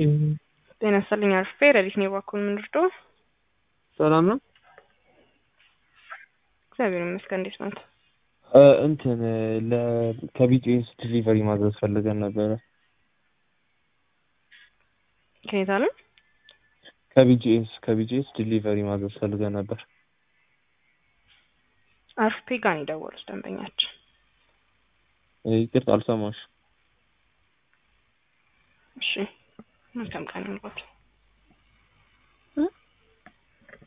ጤና ይስጥልኝ አርፌ ረዲት ነው ባኩን ምንርዶ ሰላም ነው። እግዚአብሔር ይመስገን። እንዴት ናት? እንትን ከቢጂኤስ ዲሊቨሪ ማድረስ ፈልገን ነበረ። ከየት አለ? ከቢጂኤስ ከቢጂኤስ ዲሊቨሪ ማድረስ ፈልገን ነበር። አርፌ ጋር ነው የደወሉት ደንበኛችን። ይቅርታ አልሰማሽ። እሺ መልካም ቀን ይሁንልዎት።